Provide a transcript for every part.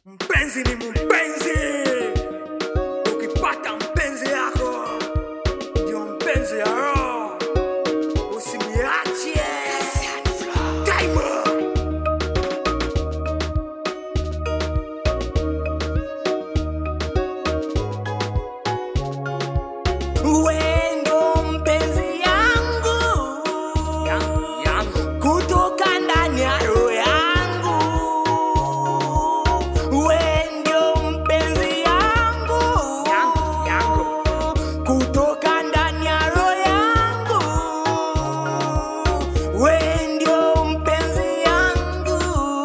Mpenzi ni mpenzi, ukipata mpenzi yako ndio mpenzi ya roho, usimiache. Timer. Wendo mpenzi yangu kutoka ndani ya roho yangu, wendo mpenzi yangu kutoka ndani ya roho yangu, wendo mpenzi yangu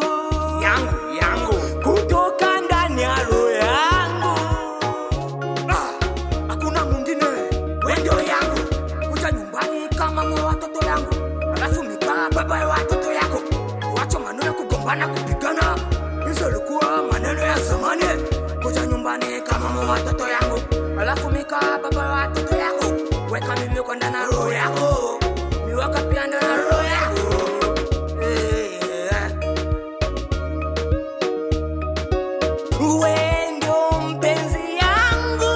kutoka ndani ya roho yangu Ah, hakuna mwingine wendo yangu kuja nyumbani kama mwe watoto yangu alafu mikaa baba ya watoto yako wacha maneno ya kugombana kupigana hizo likuwa maneno ya zamani kuja nyumbani kama mwe watoto yangu alafu mikaa baba ya watoto yako weka mimi kwa ndani ya roho yako miwaka pia ndani ya roho yako Eh, wendo mpenzi yangu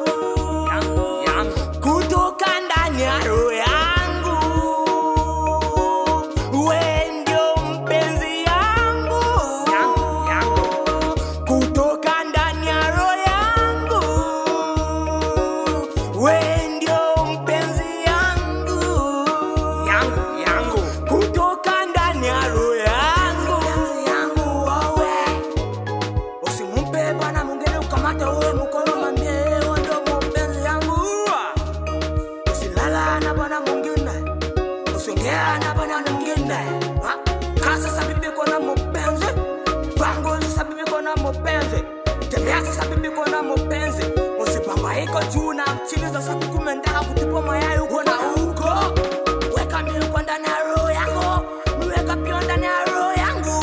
kutoka ndani ya roho yangu, we ndio mpenzi yangu kutoka ndani ya roho yangu, we ndio mpenzi yangu kutoka ndani ya roho yangu. Usimumpe bwana mwingine ukamata uwe mkono mwambie wewe ndio mpenzi yangu. Usilala na bwana mwingine, usiongea na bwana mwingine. Ha? Kaa sasa bibi kona mpenzi, vango sasa bibi kona mpenzi, tembea sasa bibi kona mpenzi. Usipangaika juu na chini sasa kukumendaka kutupa mayai huko na huko. Weka mimi kwa ndani ya roho yako, weka pia ndani ya roho yangu.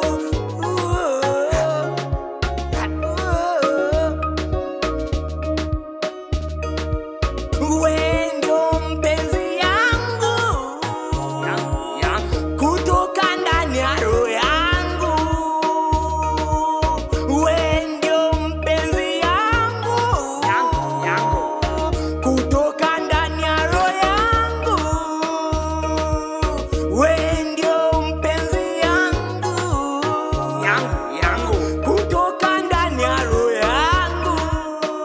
Wendo mpenzi yangu kutoka ndani ya roho yangu, wendo mpenzi yangu kutoka ndani ya roho yangu, wendo mpenzi yangu kutoka ndani ya roho yangu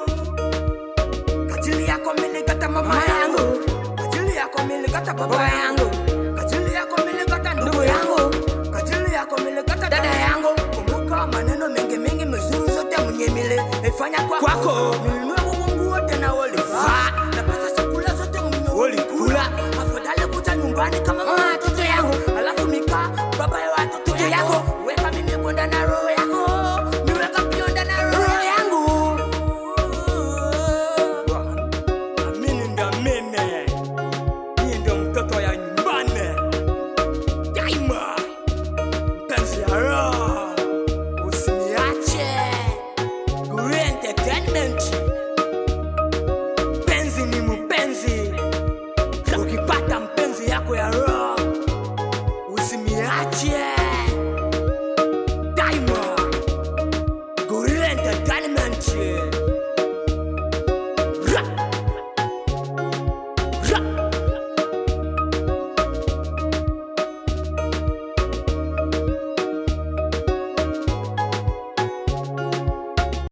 Ajili yako milikata mama yangu, ajili yako milikata baba yangu.